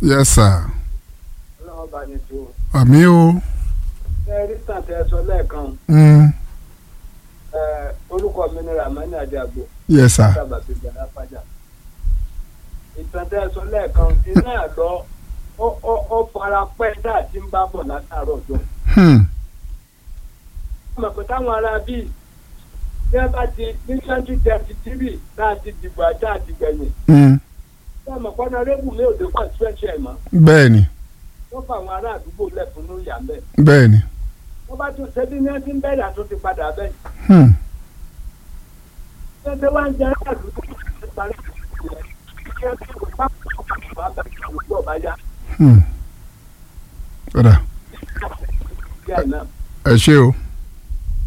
yes sir ọlọ́run bá ní tó. àmì o ẹ rí tàǹtẹ̀ sọ lẹ́ẹ̀kan mm, ẹ, orúkọ mi ni ramani adiagbo yes sir sábà fi gbàdá pàjá. ìtàǹtẹ̀ sọ lẹ́ẹ̀kan iná àlọ́ ó ó ó fara pẹ́ tá a ti ń bá bọ̀ látàárọ̀ ọjọ́. hmm, ọmọ pé táwọn ará bíi tí wọ́n bá ti ní twenty thirty three tá a ti dìbò àti àtìgbẹ̀yìn mm, tí ọmọ pọ́nà rẹ́bù mi ò dé pọ̀ sípẹ́ṣẹ̀ ẹ̀ mọ́ bẹ́ẹ̀ ni wọ́n fa àwọn ará àdúgbò lẹ́kùn ní ìyá mẹ́. bẹ́ẹ̀ ni wọ́n bá tún ṣe bí ní ẹni tí ń bẹ̀rẹ̀ àtúntì padà bẹ́ẹ̀. hmm, Ṣé wá ń jẹ́ àdúgbò tó parí ìyẹn? Kí ẹ kí wọ́n bá wà bá àdúgbò bá yá hmm. ọ̀dà díẹ̀ náà. ẹ ṣé o